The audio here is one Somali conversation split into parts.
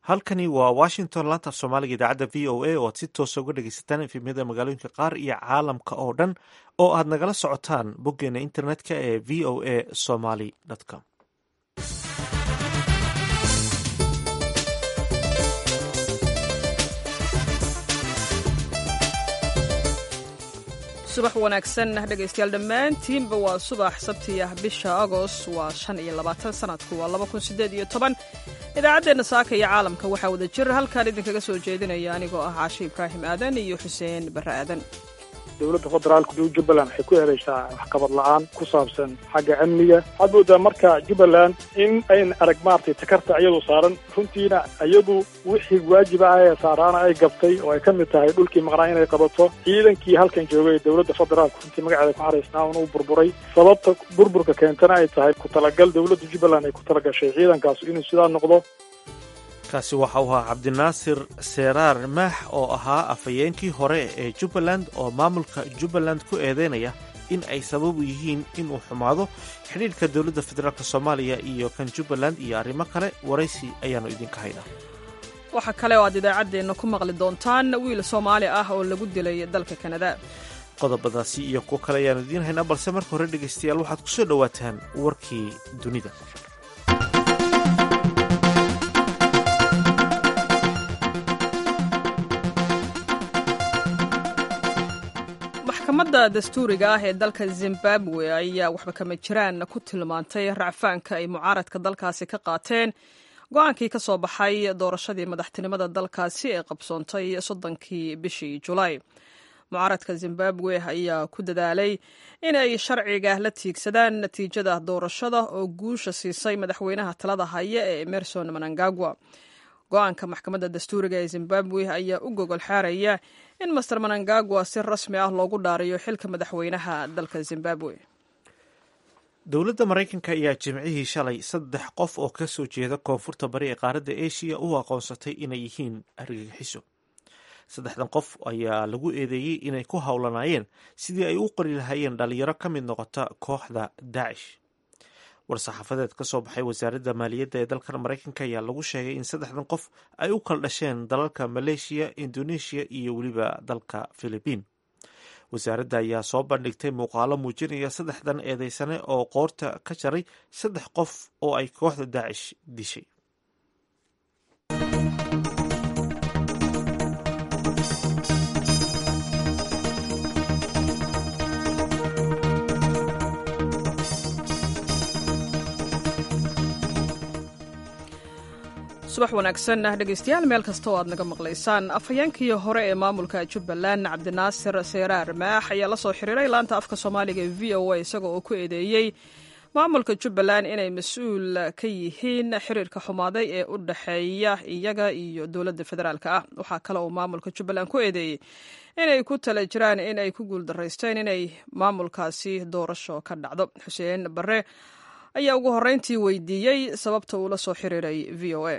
halkani waa washington laanta af soomaaliga idaacadda v o a oo aad si toosa uga dhegeysataan efemyada magaalooyinka qaar iyo caalamka oo dhan oo aad nagala socotaan boggeena internetka ee v o a somaly com subax wanaagsan dhegaystayaal dhammaantiinba waa subax sabti ah bisha agost waa shan iyo labaatan sanadku waa laba kun sideed iyo toban idaacaddeenna saaka iyo caalamka waxaa wada jir halkaan idinkaga soo jeedinaya anigoo ah caashe ibraahim aadan iyo xuseen barre aadan dowladda federaalka duu jubbaland waxay ku eedeysaa waxqabad la-aan ku saabsan xagga amniga waxaad moodaa marka jubbaland in ayn arag maaragtay takarta iyadu saaran runtiina iyadu wixii waajiba ah ee saaraana ay gabtay oo ay ka mid tahay dhulkii maqnaa inay qabato ciidankii halkan joogay dowladda federaalka runtii magaceeda ku xaraysnaa un uu burburay sababta burburka keentana ay tahay ku talagal dowladda jubbaland ay ku talagashay ciidankaasu inuu sidaa noqdo kaasi waxa uu ahaa cabdinaasir seeraar maax oo ahaa afhayeenkii hore ee jubbaland oo maamulka jubbaland ku eedeynaya in ay sabab u yihiin inuu xumaado xidhiidhka dowladda federaalk soomaaliya iyo kan jubbaland iyo arrimo kale waraysi ayaannu idinka haynaa waxaa kale oo aad idaacaddeenna ku maqli doontaan wiil soomaali ah oo lagu dilay dalka kanada qodobadaasi iyo kuwo kale ayaannu idiin haynaa balse marka hore dhegaystayaal waxaad ku soo dhowaataan warkii dunida maxkamadda dastuuriga ah ee dalka zimbabwe ayaa waxba kama jiraan ku tilmaantay racfaanka ay mucaaradka dalkaasi ka qaateen go-aankii ka soo baxay doorashadii madaxtinimada dalkaasi ee qabsoontay soddonkii bishii julaay mucaaradka zimbabwe ayaa ku dadaalay inay sharciga la tiigsadaan natiijada doorashada oo guusha siisay madaxweynaha talada haya ee emerson manangagwa go-aanka maxkamadda dastuuriga ee zimbabwe ayaa u gogol xaaraya in master manangagwa si rasmi ah loogu dhaariyo xilka madaxweynaha dalka zimbabwe dowladda maraykanka ayaa jimcihii shalay saddex qof oo ka soo jeeda koonfurta bari ee qaaradda eshiya u aqoonsatay inay yihiin argagixiso saddexdan qof ayaa lagu eedeeyey inay ku howlanaayeen sidii ay u qori lahaayeen dhalinyaro ka mid noqota kooxda daacish war-saxaafadeed ka soo baxay wasaaradda maaliyadda ee dalkan maraykanka ayaa lagu sheegay in saddexdan qof ay u kala dhasheen dalalka maleeshiya indoneeshiya iyo weliba dalka filibiin wasaaradda ayaa soo bandhigtay muuqaalo muujinaya saddexdan eedeysane oo qoorta ka jaray saddex qof oo ay kooxda daacish dishay subax wanaagsan dhegaystayaal meel kasta oo aad naga maqlaysaan afhayeenkii hore ee maamulka jubbaland cabdinaasir seeraar maax ayaa la soo xiriiray laanta afka soomaaliga ee v o a isagoo oo ku eedeeyey maamulka jubbaland inay mas-uul ka yihiin xiriirka xumaaday ee u dhexeeya iyaga iyo dowladda federaalk ah waxaa kale uu maamulka jubbaland ku eedeeyey inay ku tala jiraan in ay ku guuldaraysteen inay maamulkaasi doorasho ka dhacdo xuseen barre ayaa ugu horreyntii weydiiyey sababta uu la soo xiriiray v o a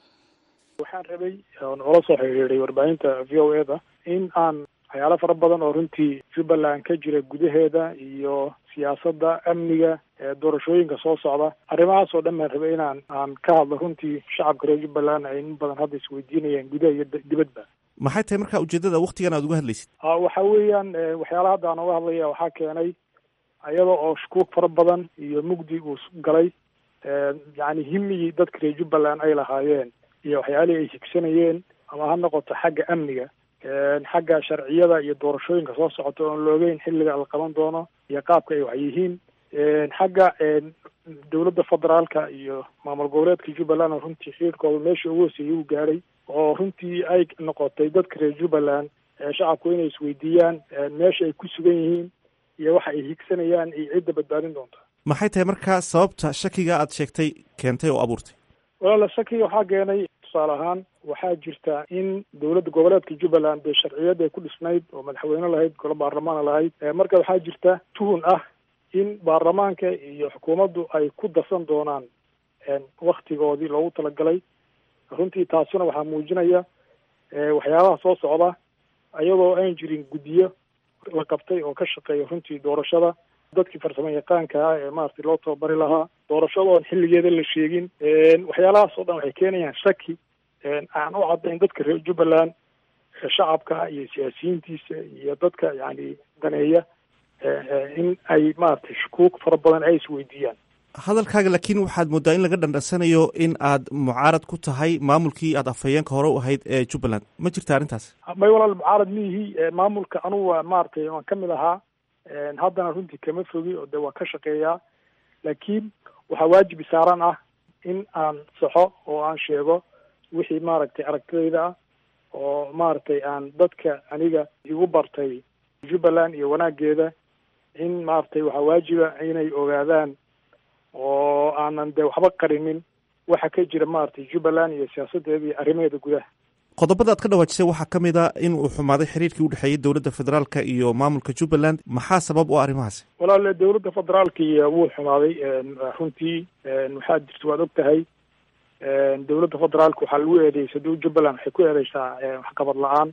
waxaan rabay oon ula soo xiriiray warbaahinta v o e da in aan waxyaalo fara badan oo runtii jubbaland ka jira gudaheeda iyo siyaasadda amniga ee doorashooyinka soo socda arrimahaas oo dhan baan rabay inaan aan ka hadlo runtii shacabka reer jubbaland ay in badan hadda isweydiinayaan gudaha iyo dibadba maxay tahay markaa ujeeddada waktigan aad uga hadlaysid waxa weeyaan waxyaalaha hadda aan uga hadlaya waxaa keenay iyada oo shukuug fara badan iyo mugdi uu galay yacni himigii dadka reer jubbaland ay lahaayeen iyo waxyaalihii ay higsanayeen ama ha noqoto xagga amniga xagga sharciyada iyo doorashooyinka soo socota oon loogeyn xilliga la qaban doono iyo qaabka ay wax yihiin xagga dowladda federaalka iyo maamul goboleedka jubbaland oo runtii xiriirkooda meesha ugu hoseeyay uu gaadhay oo runtii ay noqotay dadka reer jubbaland shacabku inay isweydiiyaan meesha ay ku sugan yihiin iyo waxa ay higsanayaan iyo cidda badbaadin doonta maxay tahay markaa sababta shakiga aad sheegtay keentay oo abuurtay walaala shakiga waxaa keenay tusaale ahaan waxaa jirta in dowladda goboleedka jubbaland dee sharciyad ay ku dhisnayd oo madaxweyne lahayd golo baarlamaana lahayd marka waxaa jirta tuhun ah in baarlamaanka iyo xukuumaddu ay ku darsan doonaan waktigoodii loogu talagalay runtii taasuna waxaa muujinaya waxyaabaha soo socda iyadoo aan jirin guddiyo la qabtay oo ka shaqeeya runtii doorashada dadkii farsamo yaqaanka ah ee maaragtay loo tababari lahaa doorashada oon xilligeeda la sheegin waxyaalahaas oo dhan waxay keenayaan shaki aan u caddayn dadka reer jubbaland shacabka iyo siyaasiyiintiisa iyo dadka yani daneeya in ay maaragtay shukuug fara badan ay isweydiiyaan hadalkaaga laakiin waxaad moodaa in laga dhandhansanayo in aad mucaarad ku tahay maamulkii aad afhayeenka hore u ahayd ee jubbaland ma jirta arrintaas may walaal mucaarad miihi maamulka anugu waa maaragtay waan ka mid ahaa haddana runtii kama fogi oo de waan ka shaqeeyaa laakiin waxaa waajib saaran ah in aan saxo oo aan sheego wixii maaragtay aragtidayda ah oo maaragtay aan dadka aniga igu bartay jubbaland iyo wanaageeda in maaragtay waxaa waajiba inay ogaadaan oo aanan de waxba qarinin waxa ka jira maaragtay jubbaland iyo siyaasadeeda iyo arrimaheeda gudaha qodobada aad ka dhawaajisay waxaa ka mid a in uu xumaaday xiriirkii u dhexeeyey dowladda federaalka iyo maamulka jubbaland maxaa sabab u ah arrimahaasi walaal dowladda federaalka iyo wuu xumaaday runtii waxaa jirta waad og tahay dowladda federaalka waxaa lagu eedeeyay saduu jubbaland waxay ku eedeysaa waxqabad la-aan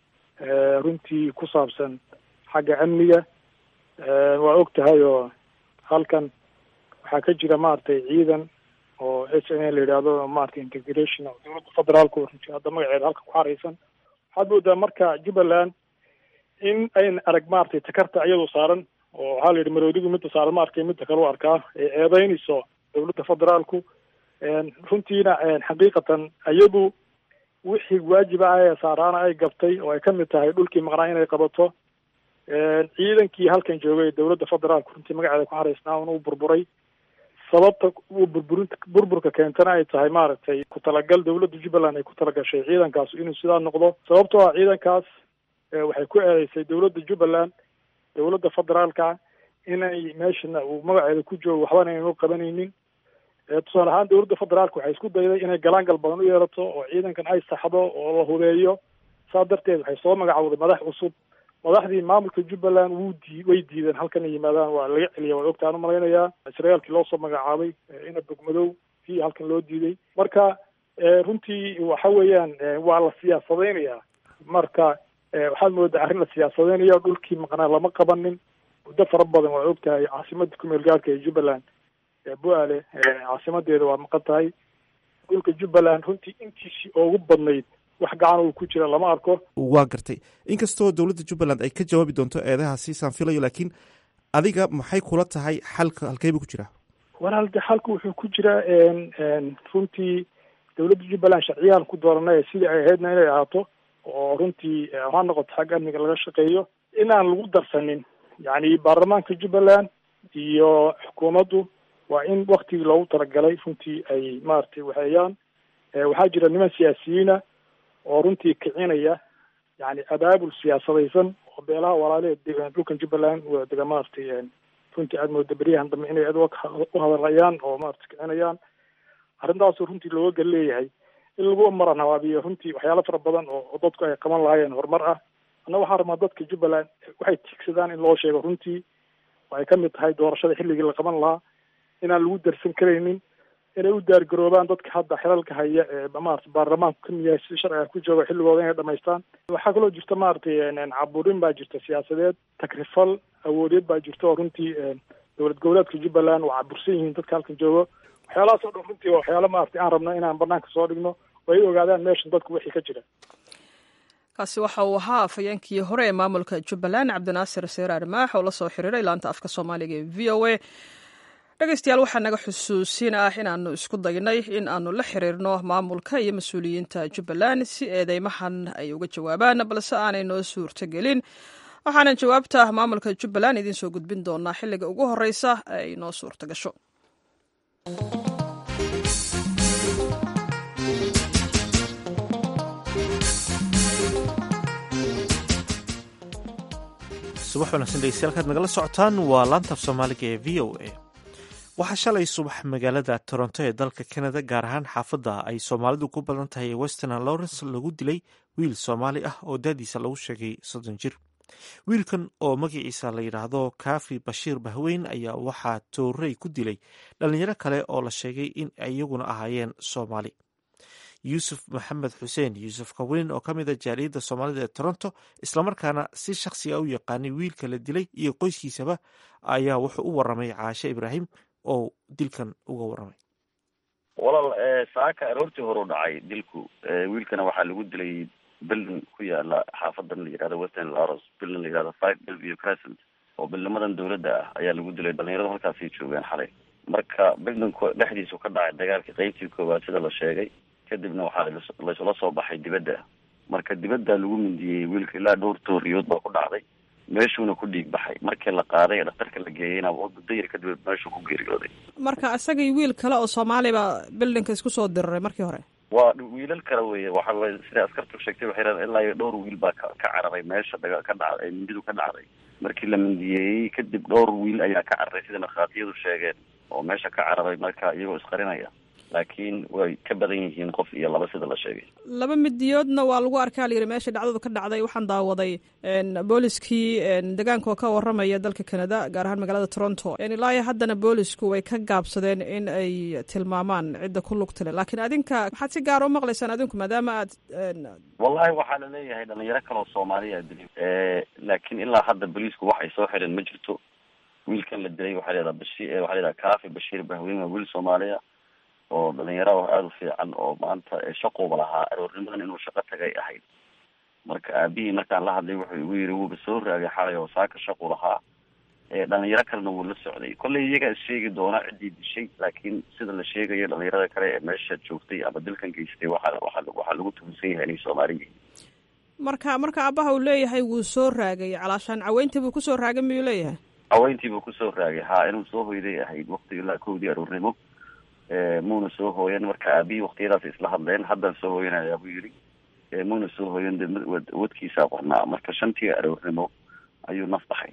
runtii ku saabsan xagga amniga waa og tahay oo halkan waxaa ka jira maaragtay ciidan oo h n la yidhaahdo maaragtay integration dowladda federaalku runtii hadda magaceeda halka ku xareysan waxaad moodaa marka jubbaland in ayna arag maaragtay takarta iyadoo saaran oo waxaa la yidhi maroodigu midda saaran ma arkay midda kale u arkaa ee eedeynayso dowladda federaalku runtiina xaqiiqatan iyadu wixii waajiba ah ee saaraana ay gabtay oo ay kamid tahay dhulkii maqnaa inay qabato ciidankii halkan joogay dowladda federaalku runtii magaceeda ku xareysnaa un uu burburay sababta uu burburinta burburka keentana ay tahay maaragtay ku talagal dowladda jubbaland ay ku talagashay ciidankaas inuu sidaa noqdo sababtoo ah ciidankaas waxay ku eedeysay dowladda jubbaland dowladda federaalka inay meeshana uu magaceeda ku joogo waxbana aynu qabanaynin tusaale ahaan dowladda federaalka waxay isku dayday inay galaangal badan u yeelato oo ciidankan ay saxdo oo la hubeeyo saa darteed waxay soo magacowday madax cusub madaxdii maamulka jubbaland wuu dii way diideen halkan ay yimaadaan waa laga celiya waa ogtaan umalaynayaa israeelkii loo soo magacaabay ina bogmadow kii halkan loo diiday marka runtii waxa weeyaan waa la siyaasadeynayaa marka waxaad moodaa arrin la siyaasadeynayo dhulkii maqnaa lama qabanin muddo fara badan waa og tahay caasimada kumeel gaarka ee jubbaland bu-aale caasimadeeda waa maqan tahay dhulka jubbaland runtii intiisii ugu badnayd wax gacan uu ku jira lama arko waa gartay inkastoo dowladda jubbaland ay ka jawaabi doonto eedahaasi saan filayo laakiin adiga maxay kula tahay xalka halkeybuu ku jiraa walaal de xalka wuxuu ku jiraa runtii dowladda jubbaland sharciyaan ku dooranay sidii ay ahaydna inay ahaato oo runtii ha noqoto xagga amniga laga shaqeeyo inaan lagu darsanin yacni baarlamaanka jubbaland iyo xukuumaddu waa in waktigii loogu talagalay runtii ay maaragtay waxeeyaan waxaa jira niman siyaasiyiina oo runtii kicinaya yani abaabul siyaasadaysan oo beelaha walaaleed dhulkan jubbaland dega maaragtay runtii aada mooda beryahan dambe inay aad u hadalayaan oo maarata kicinayaan arrintaasu runtii looga gal leeyahay in lagu maran habaabiyo runtii waxyaalo fara badan oo dadku ay qaban lahaayeen horumar ah anna waxaan rabnaa dadka jubbaland waxay tiigsadaan in loo sheego runtii oo ay kamid tahay doorashada xilligii la qaban lahaa inaan lagu darsan karaynin inay u daargaroobaan dadka hadda xilalka haya ee maarata baarlamaanku kamid yahay si sharciga ku jooga xilligooda inay dhamaystaan waxaa kaloo jirta maaragtay caburin baa jirta siyaasadeed takrifal awoodeed baa jirta oo runtii dowlad goboleedka jubbaland waa cabursan yihiin dadka halkan joogo waxyaalahaas oo dhan runtii waa waxyaalo maaragtay aan rabno inaan banaanka soo dhigno oo ay ogaadaan meeshan dadku wixii ka jira kaasi waxa uu ahaa afhayeenkii hore ee maamulka jubbaland cabdinaasir seeraar maax oo la soo xiriiray laanta afka soomaaliga ee v o a dhegeystayaal waxaa naga xusuusin ah inaanu isku daynay in aanu la xiriirno maamulka iyo mas-uuliyiinta jubbaland si eedeymahan ay uga jawaabaan balse aanay noo suurtogelin waxaanan jawaabta maamulka jubbaland idiin soo gudbin doonaa xilliga ugu horeysa ee ay noo suurta gasho subax wanaagsan dhegeystayaal kaad nagala socotaan waa laantaf soomaaliga ee v o a waxaa shalay subax magaalada toronto ee dalka canada gaar ahaan xaafadda ay soomaalidu ku badan tahay ee western lawrence lagu dilay wiil soomaali ah oo daadiisa lagu sheegay soddon jir wiilkan oo magaciisa la yidhaahdo kaafi bashiir bahweyn ayaa waxaa toorey ku dilay dhalinyaro kale oo la sheegay in iyaguna ahaayeen soomaali yuusuf maxamed xuseen yuusuf kaweyn oo ka mid a jaaliyadda soomaalida ee toronto islamarkaana si shakhsiga u yaqaanay wiilka la dilay iyo qoyskiisaba ayaa wuxuu u waramay caashe ibraahim oo dilkan uga waramay walaal saaka aroortii hore u dhacay dilku wiilkana waxaa lagu dilay bildin ku yaala xaafadan la yihahdo western laros bildin la yihahdo five belview crescent oo bildnimadan dawladda ah ayaa lagu dilay dhalinyaradu halkaasay joogeen xalay marka bildinku dhexdiisu ka dhacay dagaalkii qeybtii koowaad sida la sheegay kadibna waxaa laysula soo baxay dibadda marka dibadda lagu mindiyey wiilka ilaa dhowr tooriyood baa ku dhacday meeshuuna ku dhiig baxay markii la qaaday ee dhaktarka la geeyeyna muddo yar kadib meeshuu ku geeriyooday marka isagii wiil kale oo soomaali ba bildinka isku soo diriray markii hore waa wiilal kale weye waxa weye sida askartu sheegtay waxay raen ilaa iyo dhowr wiil baa ka ka cararay meesha daga ka dhacday mindidu ka dhacday markii la mindiyeeyey kadib dhowr wiil ayaa ka cararay sida markhaatiyadu sheegeen oo meesha ka cararay marka iyagoo isqarinaya laakiin way ka badan yihiin qof iyo laba sida la sheegay laba midiyoodna waa lagu arkaa la yidhi meesha dhacdadu ka dhacday waxaan daawaday booliskii degaanka oo ka waramaya dalka canada gaar ahaan magaalada toronto ilaa iyo haddana boolisku way ka gaabsadeen in ay tilmaamaan cidda ku lugta le laakiin adinka maxaad si gaara u maqlaysaan adinku maadaama aad wallahi waxaa la leeyahay dhalinyaro kale oo soomaaliya dilay laakiin ilaa hadda booliisku waxay soo xireen ma jirto wiilkan la dilay waxaa layihahdaa bashi waxaa la yihahda kaafi bashiir bahweyn waa wiil soomaaliya oo dhalinyaro aada u fiican oo maanta shaquuba lahaa aroornimadan inuu shaqo tagay ahayd marka aabihii markaan la hadlay wuxuu igu yiri wuuba soo raagay xalay oo saaka shaqu lahaa dhalinyaro kalena wuu la socday kollay iyagaa is sheegi doona ciddii dishay laakiin sida la sheegayo dhalinyarada kale ee meesha joogtay ama dilkan geystay waxa waa waxaa lagu tuhunsan yahay inay soomaali yihiin marka marka aabaha uu leeyahay wuu soo raagay calaashaan caweyntii buu kusoo raagay miyuu leeyahay caweyntii buu kusoo raagay haa inuu soo hoyday ahayd waqti ilaa kowdii aroornimo muuna soo hooyan marka aabihii waktiyadaas isla hadleen haddaan soo hooyanayaa buu yidhi muuna soo hooyan de wadkiisaa qornaa marka shantii aroornimo ayuu naf baxay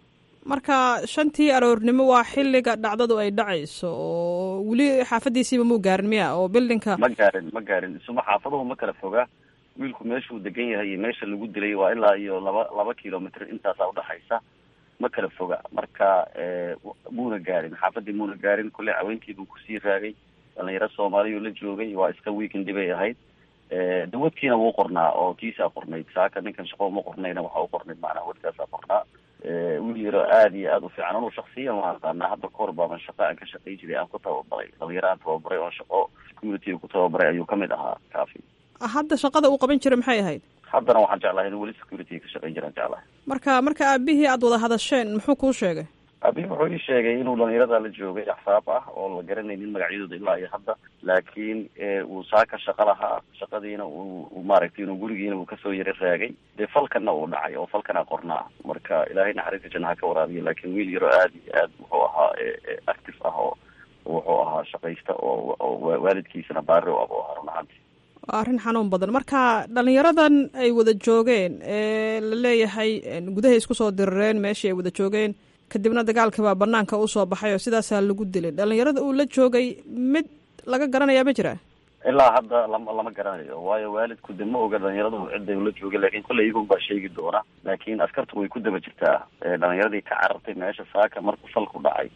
marka shantii aroornimo waa xilliga dhacdadu ay dhacayso oo weli xaafadiisiiba muu gaarin miya oo bildinka ma gaarin ma gaarin isuma xaafaduhu ma kala fogaa wiilku meeshuu degan yahay iyo meesha lagu dilay waa ilaa iyo laba laba kilomitr intaasaa udhaxaysa ma kala foga marka muuna gaarin xaafadii muuna gaarin kulle caweyntiibuu kusii raagay dhalinyaro soomaaliyu la joogay waa iska weekend bay ahayd dawadkiina wuu qornaa oo kiisaa qornayd saaka ninkan shaqo uma qornayna waxa u qornayd macnaha wadkaasaa qornaa wiil yaro aada iyo aada u fiican anuu shaksiyan waan aqaanaa hadda kahor baaban shaqa aan ka shaqay jiray aan ku tababaray dhalinyaro aan tababaray oon shaqo security ku tababaray ayuu kamid ahaa kaafi hadda shaqada uu qaban jiray maxay ahayd haddana waxaan jeclahay inuu weli security ka shaqayn jiraan jeclahay marka marka aabihii aada wada hadasheen muxuu kuu sheegay aabihii wuxuu ii sheegay inuu dhalinyarada la joogay axsaab ah oo la garanaynin magacyadooda ilaa iyo hadda laakiin uu saaka shaqo lahaa shaqadiina uu maaragtay inuu gurigiina uu kasoo yaro raagay dee falkana uu dhacay oo falkana qornaa marka ilaahay naxariista janna ha ka waraabiya laakiin wiil yaro aada iyo aad wuxuu ahaa active ah oo wuxuu ahaa shaqaysta oo waalidkiisana baari u abo ahaa run ahaanti waa arrin xanuun badan marka dhalinyaradan ay wada joogeen ee la leeyahay gudahay isku soo dirireen meeshii ay wada joogeen kadibna dagaalka baa banaanka usoo baxay oo sidaasaa lagu dilay dhalinyarada uu la joogay mid laga garanayaa ma jira ilaa hadda lama lama garanayo waayo waalidku de ma oga dhalinyaradu cidday ula joogay lakin kolley iyagun baa sheegi doona laakiin askartu way ku daba jirtaa dhalinyaradii ka carartay meesha saaka markuu falku dhacay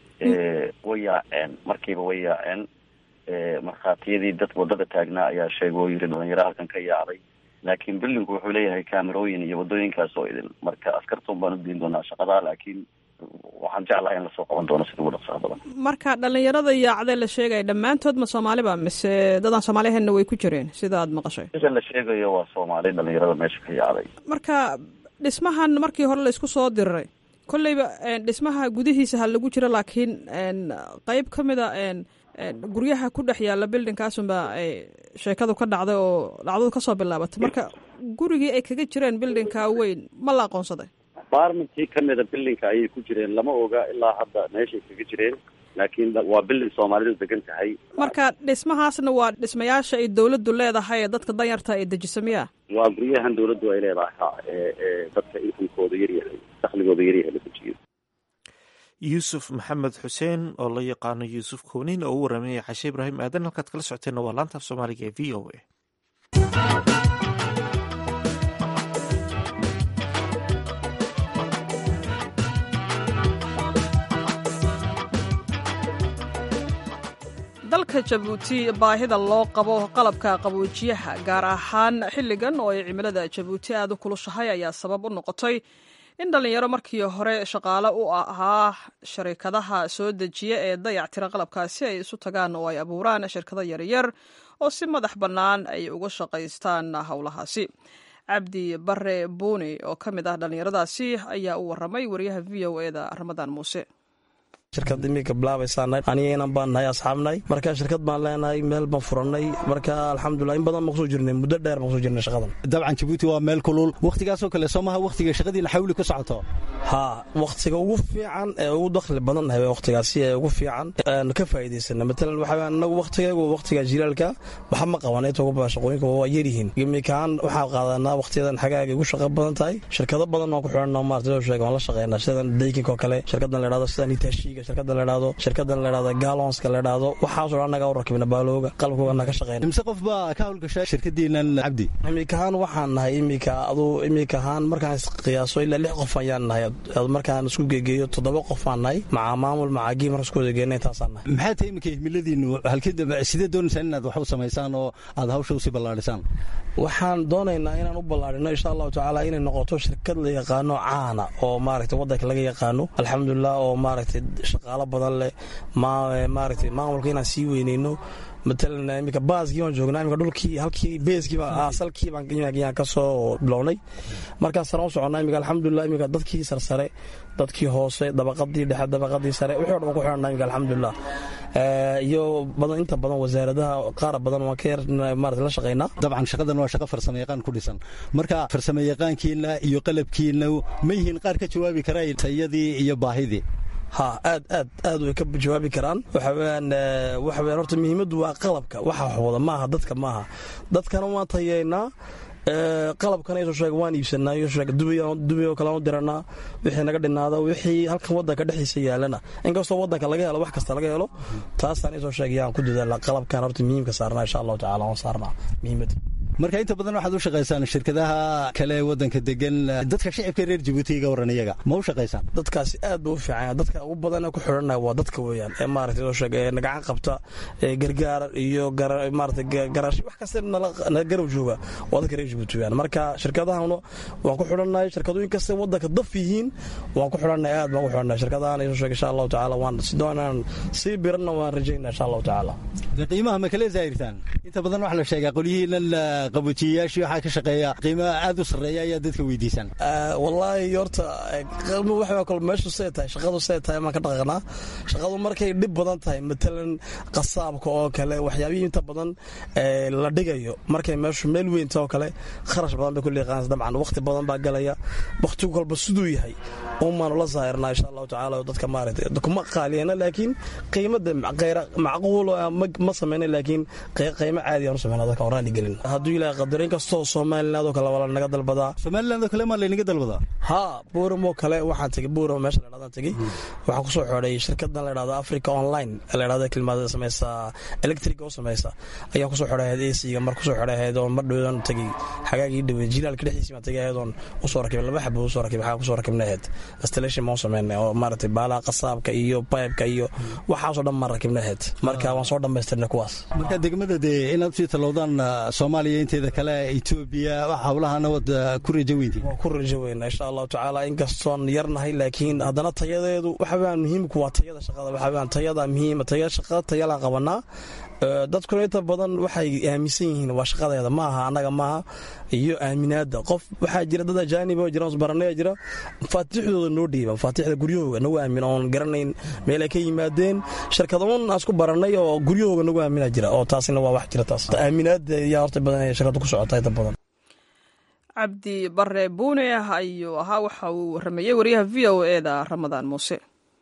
way yaaceen markiiba way yaaceen markhaatiyadii dad wadada taagnaa ayaa sheegay oo yiri dhalinyaro halkan ka yaacday laakiin billinku wuxuu leeyahay kaamerooyin iyo wadooyinkaas oo idin marka askartun baan udiin doonaa shaqadaa laakiin waxaan jeclahay in lasoo qaban doono sida ugu dhaqsaha badan marka dhalinyarada yaacdee la sheegaya dhammaantood ma soomaaliba mise dadaan soomaaliheedna way ku jireen sida aad maqashay sida la sheegayo waa soomaali dhalinyarada meesha ka yaacday marka dhismahan markii hore la isku soo diriray kolleyba dhismaha gudihiisa ha lagu jiro laakiin qeyb ka mid a guryaha ku dhex yaalla bildingkaasunba ay sheekadu ka dhacday oo dhacdadu kasoo bilaabatay marka gurigii ay kaga jireen bildingka weyn ma la aqoonsaday barmentii kamida bildingka ayay ku jireen lama oga ilaa hadda meeshay kaga jireen laakiin waa bilding soomaalidu degan tahay marka dhismahaasna waa dhismayaasha ay dawladdu leedahay ee dadka danyarta ay dejiso miya waa guryahan dawladdu ay leedahay ha ee dadka inkamkooda yaryahay dakligooda yaryahay la dejiyo yuusuf maxamed xuseen oo la yaqaano yuusuf koonin oo u waramayay cashe ibraahim aadan halkaad kala socoteenna waa laanta af soomaaliga ee v o a dalka jabuuti baahida loo qabo qalabka qaboojiyaha gaar ahaan xilligan oo ay cimilada jabuuti aada u kulushahay ayaa sabab u noqotay in dhallinyaro markii hore shaqaale u ahaa sharikadaha soo dejiya ee dayactira qalabkaasi ay isu tagaan oo ay abuuraan shirkado yaryar oo si madax bannaan ay uga shaqaystaan howlahaasi cabdi bare buuni oo ka mid ah dhallinyaradaasi ayaa u waramay wariyaha v o eda ramadaan muuse shirkad iminka bilaabaysaana aniga inan baan nahay asxaabnahay marka shirkad baan leenahay meel baan furanay marka alxamdulilah in badan baan kusoo jirnay muddo dheer baan kusoo jirnay shaqadan dabcan jabuuti waa meel kulul wakhtigaasoo kale soo maha wakhtiga shaqadiina xawli ku socoto haa wakhtiga ugu fiican ee ugu dakhli badan nahay wakhtigaasi ee ugu fiican aan ka faa'iidaysana matalan waxa anagu wakhtigaygu wakhtiga jilaalka waxa ma qaban inta ugu badan shaqooyinka waa yaryihiin imikaan waxaan qaadanaa wakhtiyadan xagaaga ugu shaqo badan tahay shirkado badan waan ku xidhanna maarta soo sheega waan la shaqeynaa sidan daykinka oo kale shirkadan la idhahdo sidan itaashiga shirkada la idhahdo shirkadan la idhahdo galonska la idhahdo waxaasoo dhan annaga u rakibna baalooga qalabkooga ka shaqeyna imse qof baa ka hawlgasha shirkadiinan cabdi imikahaan waxaan nahay imika aduu imikahaan markaan qiyaaso ilaa lix qof ayaan nahay markaan isku geegeeyo toddoba qof aan nahay maca maamul macagii markaan isku wadageena intaasaan nahay maxaa tahay iminka himiladiinu halkii dambe sidee doonaysaan inaad wax u samaysaan oo aad hawsha usii ballaadhisaan waxaan doonaynaa inaan u ballaadhino insha allahu tacaala inay noqoto shirkad la yaqaano caana oo maaragtay waddanka laga yaqaano alxamdulilah oo maaragtay shaqaalo badan leh maaragtay maamulka inaan sii weyneyno matalan iminka baaskii baan joognaa iminka dhulkii halkii beeskii asalkii baan ka soo bilownay markaas saraan u soconnaa iminka alxamdulilah iminka dadkii sarsare dadkii hoose dabaqadii dhexe dabaqadii sare wixii o dhan waan ku xidhanaa iminka alxamdulilah iyo badan inta badan wasaaradaha qaar badan waan ka yar maarata la shaqaynaa dabcan shaqadan waa shaqo farsamo yaqaan ku dhisan marka farsamo yaqaankiina iyo qalabkiina ma yihiin qaar ka jawaabi karaa tayadii iyo baahidii ha aad aad aad way ka jawaabi karaan waxaweyaan waxaweyaan horta muhiimaddu waa qalabka waxa wax wada maaha dadka maaha dadkana waan tayeynaa qalabkana isoo sheega waan iibsanaa iyo sheega dubay oo kale aan u diranaa wixii naga dhinaada wixii halkan waddanka dhexdiisa yaalana inkastoo waddanka laga helo wax kasta laga helo taasaan isoo sheegayaan ku dadaala qalabkan horta muhiimka saarnaa insha allahu tacala waan saarnaa muhiimadda marka inta badan waxaad u shaqaysaan shirkadaha kale waddanka degan dadka shicibka reer jabuuti iga waran iyaga ma u shaqaysaan dadkaasi aad buu u fiican dadka ugu badan ku xidhanaya waa dadka weeyaan ee maaragtay soo sheega ee nagacan qabta ee gargaar iyo maaragtay garaash wax kasta nala garab jooga waa dadka reer jabuuti weeyaan marka shirkadahana waan ku xidhannahay shirkadooyin kasta waddanka daf yihiin waan ku xidhannahay aad baan ku xidhannahay shirkadahan soo sheega insha allahu tacaala waan si doonaan sii biranna waan rajaynaa insha allahu tacaala qiimaha ma kale zaahirtaan inta badan waxaa la sheegaa qolyihiinan qabojiyayaashii waxaa ka shaqeeya qiimaha aad u sarreeya ayaa dadka weydiisaan wallaahi horta qiimo waxa kale meeshu see tahay shaqadu see tahay maan ka dhaqaqnaa shaqadu markay dhib badan tahay matalan qasaabka oo kale waxyaabihii inta badan la dhigayo markay meeshu meel weynta oo kale kharash badan bay ku liiqaanaysa dabcan waqti badan baa galaya waqtigu kolba siduu yahay umaanu la saahirnaa insha allahu tacaala dadka maaragtay kuma qaaliyana laakiin qiimada macquul ma samayna laakiin qiimo caadi aan u samayna dadka oraani gelin hadduu ilaahay qadaro inkastoo somaliland oo kale waa lanaga dalbadaa somaliland oo kale maa laynaga dalbadaa haa buuram oo kale waxaan tegey buuram meesha la dhahdan tegey waxaan kusoo xidhay shirkadan la dhahdo africa online la dhahdo kilmaada samaysa electric oo samaysa ayaan kusoo xidhay ahayd ac-ga mar kusoo xidhay ahayd oo mar dhowdan tegey xagaagii dhawey jilaalka dhexdiisii baan tegey ahayd oon usoo rakibay laba xabo usoo rakibay xagaa kusoo rakibnay ahayd installation maan sameynay oo maaragtay baalaha qasaabka iyo pipeka iyo waxaasoo dhan maan rakibnay ahayd marka waan soo dhammaystirnay kuwaas marka degmada dee inaad usii talowdaan soomaaliya inteeda kale etoobiya hawlahana waad ku rajo weynti waan ku rajo weynaa insha allahu tacaala inkastoon yarnahay laakiin haddana tayadeedu waxaweyaan muhiimku waa tayada shaqada waxaweyaan tayada muhiima taya shaqada tayalaan qabanaa dadkuna inta badan waxay aaminsan yihiin waa shaqadeeda maaha annaga maaha iyo aaminaada qof waxaa jira dad ajaanib oo jira baranaya jira mafaatiixdooda noo dhiiba mafaatiixda guryahooga nagu aamin oon garanayn meel ay ka yimaadeen shirkadaun aan isku baranay oo guryahooga nagu aamina jira oo taasina waa wax jira taas aaminaada ayaa horta badan ee shirkadu ku socota inta badan cabdi bare buune ayuu ahaa waxa uu waramayey wariyaha v o e da ramadaan muuse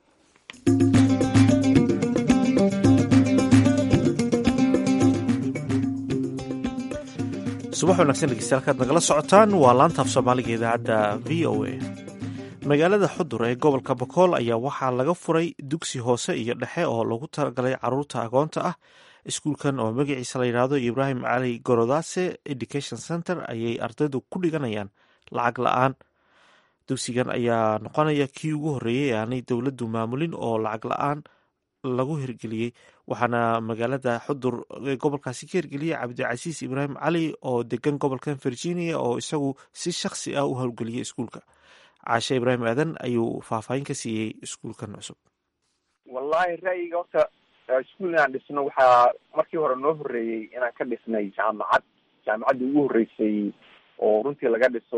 subax wanaagsan dhegeystayaal kaad nagala socotaan waa laantaaf soomaaliga idaacadda v o a magaalada xudur ee gobolka bakool ayaa waxaa laga furay dugsi hoose iyo dhexe oo lagu talagalay caruurta agoonta ah iskuulkan oo magaciisa la yidhaahdo ibraahim cali gorodase education center ayay ardaydu ku dhiganayaan lacag la-aan dugsigan ayaa noqonaya kii ugu horreeyey ee aanay dowladdu maamulin oo lacag la-aan lagu hirgeliyey waxaana magaalada xudur ee gobolkaasi ka hirgeliyey cabdicasiis ibraahim cali oo degan gobolkan virginia oo isagu si shakhsi ah u howlgeliyey iskuulka caashe ibraahim aadan ayuu faahfaahin ka siiyey iskuulkan cusub wallahi ra'yiga horta iskuul inaan dhisno waxaa markii hore noo horreeyey inaan ka dhisnay jaamacad jaamacaddii ugu horreysay oo runtii laga dhiso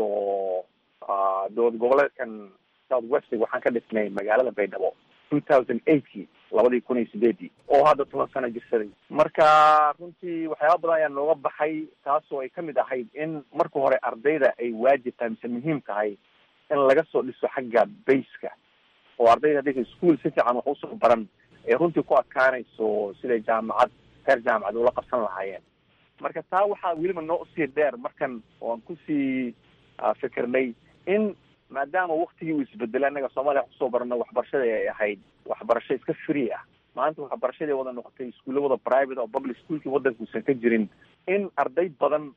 dowlad goboleedkan south westig waxaan ka dhisnay magaalada baydhabo two thousand eightkii labadii kun iyo sideedii oo hadda toban sano jirsaday marka runtii waxyaaba badan ayaa nooga baxay taasoo ay kamid ahayd in marka hore ardayda ay waajib tahay mise muhiim tahay in laga soo dhiso xagga bayska oo ardayda haddaysa ischool si fiican wax usoo baran ay runtii ku adkaanayso siday jaamacad heer jaamacad ula qabsan lahaayeen marka taa waxaa weliba noo usii dheer markan oan kusii fikirnay in maadaama waktigii uu isbedelay annaga soomaaliya wax kusoo barano waxbarashada ay ahayd waxbarasho iska free ah maanta waxbarashadii wada noqotay iskuulla wada private oo public schoolkii waddanka uusan ka jirin in arday badan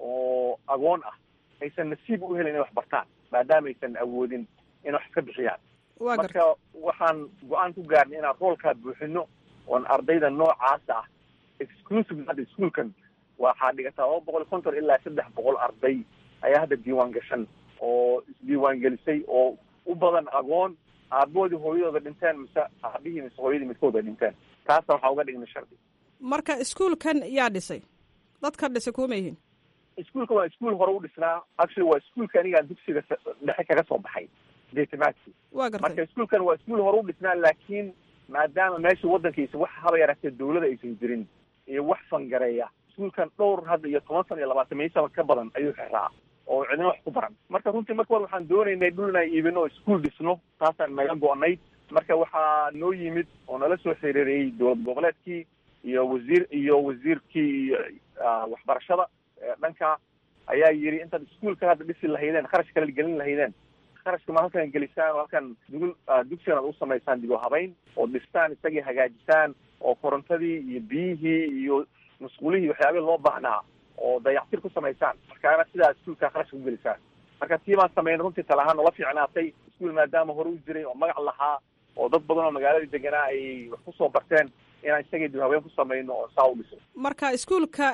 oo agoon ah aysan nasiib u helin inay wax bartaan maadaama aysan awoodin in wax iska bixiyaan marka waxaan go-aan ku gaarnay inaan roolkaa buuxino oon ardayda noocaas ah exclusive hadda iskuolkan waxaa dhigataa laba boqol iyo konton ilaa saddex boqol arday ayaa hadda diiwaan gashan oo isdiiwaan gelisay oo u badan agoon aaboodii hooyadooda dhinteen mise aabihii mise hooyadii midkooda dhinteen taasa waxaa uga dhignay shardi marka iskuolkan yaa dhisay dadka dhisay kuma yihiin iskuolka waa iskuol hore u dhisnaa actually waa iskuolka anigaan dugsiga dhexe kaga soo baxay detimaadki wa gartay marka iskuolkan waa iskuol hore u dhisnaa laakiin maadaama meesha waddankiisa wax haba yaraatee dawlada aysan jirin iyo wax fangareeya iskuolkan dhowr hadda iyo toban sana iyo labaatan mey sano ka badan ayuu xiraa oo cidina wax ku baran marka runtii marka hore waxaan doonaynay dhul inaan iibino oo iskuol dhisno taasaan naga go-nayd marka waxaa noo yimid oo nala soo xiriiriyey dowlad goboleedkii iyo wasiir iyo wasiirkii waxbarashada dhanka ayaa yidhi intaad iskuolka hadda dhisi lahaydeen kharash kale gelin lahaydeen kharashka ma halkan gelisaan oo halkan dugul dugsigan ad u samaysaan dib u habayn oo dhistaan isagii hagaajisaan oo korontadii iyo biyihii iyo masquulihii waxyaabihii loo baahnaa oo dayactir ku samaysaan markaana sidaa iskuolka kharashka ku gelisaan marka tii baan sameynay runtii tala ahaan noola fiicnaatay iskuol maadaama hore u jiray oo magac lahaa oo dad badan oo magaaladii deganaa ay wax kusoo barteen inaan isagii dib haween ku samayno oo saa u dhiso marka iskuolka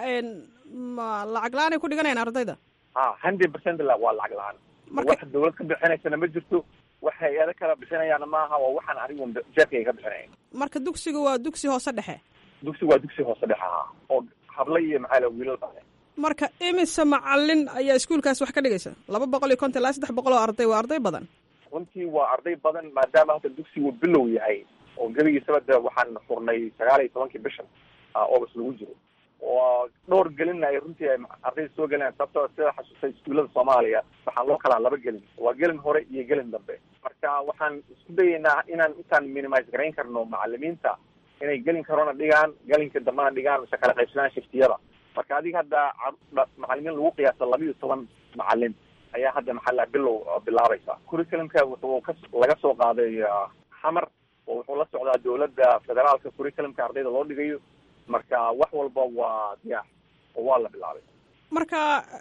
ma lacag la-aan ay ku dhiganayaan ardayda ha hundred percent la waa lacag la-aan wax dawlad ka bixinaysana ma jirto wax hay-ado kala bixinayaana maaha waa waxaan anigu jeerkayga ka bixinaya marka dugsiga waa dugsi hoose dhexe dugsi waa dugsi hoose dhexe ahaa oo habla iyo maxaa la wiilal bale marka imise macalin ayaa iskuolkaas wax ka dhigaysa laba boqol iyo konton ilaa saddex boqol oo arday waa arday badan runtii waa arday badan maadaama hadda dugsigu bilow yahay oo gebigiisaba de waxaan furnay sagaal iyo tobankii bishan august lagu jiro oo dhowr gelin ay runtii ay ardayda soo gelinayan sababtoo sida xasuustay iskuullada soomaaliya waxaan loo kalaa laba gelin waa gelin hore iyo gelin dambe marka waxaan isku dayaynaa inaan intaan minimise garayn karno macalimiinta inay gelin karona dhigaan gelinka dambena dhigaan mise kala qaybsadaan shiftiyada marka adiga hadda macalimiin lagu qiyaasa laba iyo toban macalin ayaa hadda maxaa bilow bilaabaysa curriculumka wuxuu ka laga soo qaaday xamar oo wuxuu la socdaa dowladda federaalka curriculumka ardayda loo dhigayo marka wax walba waa diyaax oo waa la bilaabay marka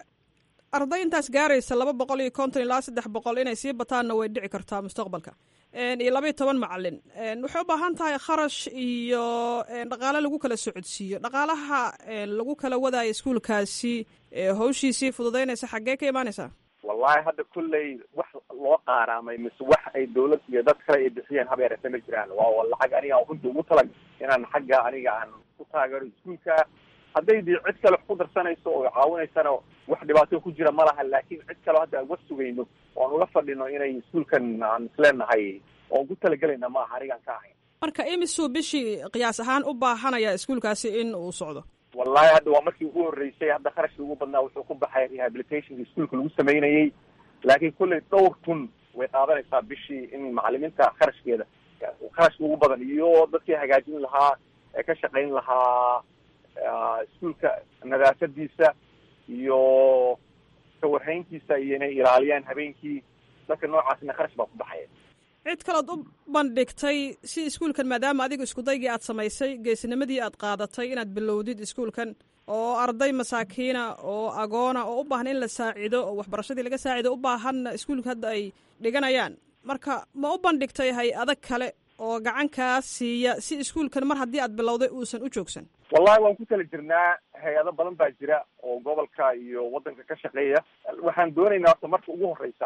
arday intaas gaaraysa laba boqol iyo konton ilaa saddex boqol inay sii bataanna way dhici kartaa mustaqbalka iyo laba iyo toban macalin waxay u baahan tahay kharash iyo dhaqaale lagu kala socodsiiyo dhaqaalaha lagu kala wadaayo iskuolkaasi hawshiisii fududaynaysa xaggee ka imaanaysaa wallahi hadda kulley wax loo qaaraamay mise wax ay dawlad iyo dad kale ay bixiyeen haba yarata ma jiraan waa lacag aniga aan runta ugu talag inaan xagga aniga aan ku taageero iskuolka hadday dii cid kale wax ku darsanayso oo caawinaysana wax dhibaato ku jira ma laha laakiin cid kale hadda aan uga sugayno oo aan uga fadhino inay iskuolkan aan isleenahay oon ku talagelayna ma aha anigaan ka ahayn marka imisuu bishii qiyaas ahaan u baahanaya iskuolkaasi in uu socdo wallahi hadda waa markii ugu horreysay hadda kharashkii ugu badnaa wuxuu ku baxay rehabilitationka iskuolka lagu sameynayey laakiin kulley dhowr kun way qaadanaysaa bishii in macalimiinta kharashkeeda kharashka ugu badan iyo dadkii hagaajin lahaa ee ka shaqayn lahaa iskuolka nadaafadiisa iyo kawarhayntiisa iyo inay ilaaliyaan habeenkii dadka noocaasna kharash baa ku baxaya cid kaleod u bandhigtay si iskuolkan maadaama adiga iskudaygii aad samaysay geesnimadii aad qaadatay inaad bilowdid iskuolkan oo arday masaakiina oo agoona oo u baahan in la saacido oo waxbarashadii laga saacido u baahanna iskuolka hadda ay dhiganayaan marka ma u bandhigtay hay-ado kale oo gacan kaa siiya si iskuolkan mar haddii aad bilowday uusan u joogsan wallahi waan ku tala jirnaa hay-ado badan baa jira oo gobolka iyo waddanka ka shaqeeya waxaan doonaynaa horta marka ugu horreysa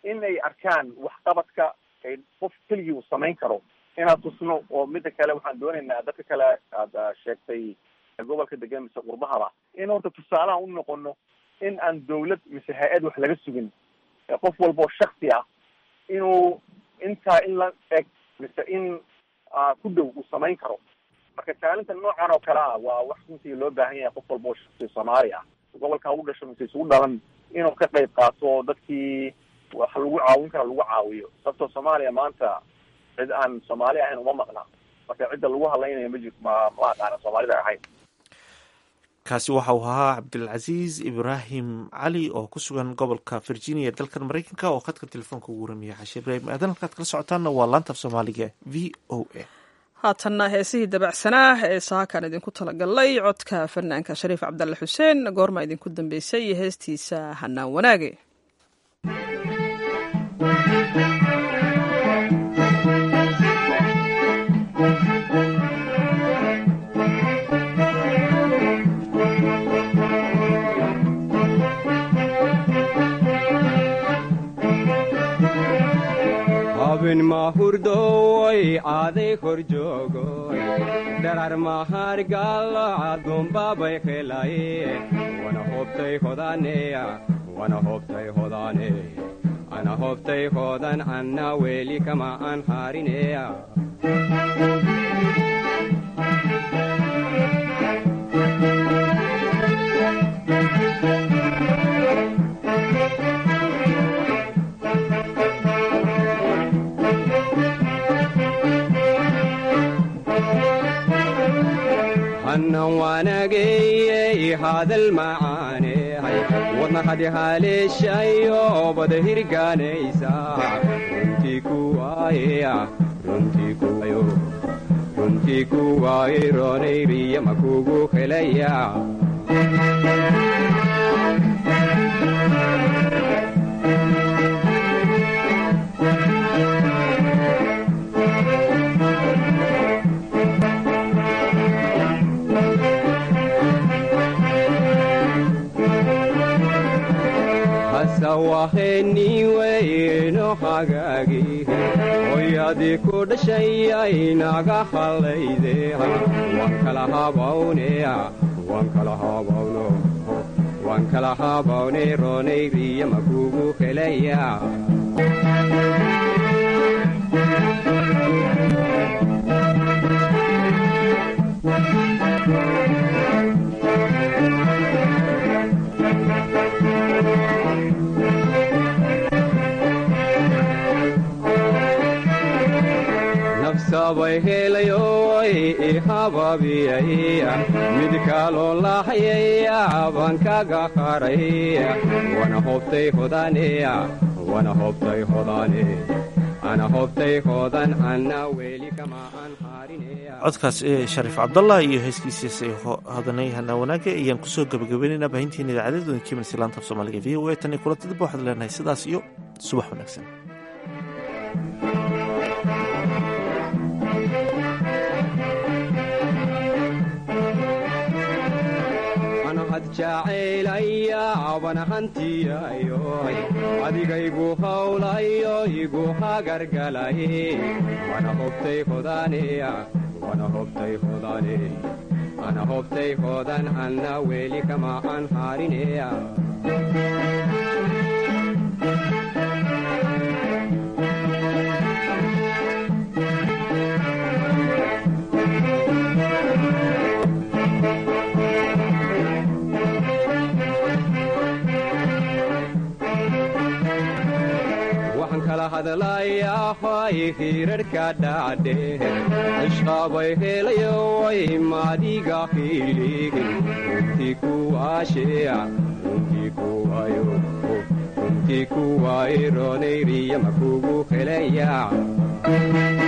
in ay arkaan waxqabadka ay qof keligii uu samayn karo inaan tusno oo mida kale waxaan doonaynaa dadka kale aada sheegtay gobolka degan mise qurbahaba in horta tusaalaha u noqono in aan dawlad mise hay-ad wax laga sugin qof walba oo shaksi ah inuu intaa in la eg mise in ku dhow uu samayn karo marka kaalinta noocan oo kale ah waa wax runtii loo baahan yahay qof walba oo shaksi soomaali ah gobolka u dhasho mise isugu dhalan inuu ka qayb qaato dadkii wax lagu caawin kara lagu caawiyo sababtoo soomaaliya maanta cid aan soomaali ahayn uma maqna marka cidda lagu hadlaynayo ma jir ma ma aqaana soomaalida ahayn kaasi waxa uu ahaa cabdilcasiis ibraahim cali oo ku sugan gobolka virginia dalkan maraykanka oo khadka telefoonka ugu waramiya xashe ibraahim aadan halkaad kala socotaanna waa laanta af soomaaliga v o a haatanna heesihii dabacsanaa ee saakan idinku talagalay codka fanaanka shariif cabdalle xuseen goorma idinku dambeysay iyo heestiisa hanaan wanaage habin mahurdoy aaday kor joogoy dharar mahargalo adumbabay helaye wana hobtay hodaneya wana hobtay hodane ana hobtay hodan anna weli kama an harineya hannan waanageyey hadal macaaney wadna hadi haleeshayo bada hirgaanaysa runtii kuwaaye runtii kuwayo runtii kuwaaye roonayriya makugu helaya waheniweyno hagaagi hoyadii ku dhashayay naga hallayde waan kala habawneya waan kala habawno waan kala habawne roonayriya makugu helaya sabay helayoy ihababiyay mid kaloo lahayaya baan kaga haray wana hobtay hodaneya wana hobtay hodane ana hobtay hodan ana weli kama aan harineya codkaas ee shariif cabdallah iyo heeskiisiis ee hodanay hanaa wanaage ayaan kusoo gabagabaynaynaa baahinteena idaacadeed kiimansi laanta af soomaaliga v o a tan iyo kulantadib waxaad leenahay sidaas iyo subax wanaagsan jacaylaya hantiyayo adigaygu hawlayo igu hagargalay wana hobtay hodaneya wana hobtay hodane ana hobtay hodan anna weli kama aan harineya hadlayahay hirarhka dhacdhe ishqabay helayoy maadiga hidhigin runtii kuwaasheya runtii kuwayo runtii kuway roonayriya makugu helaya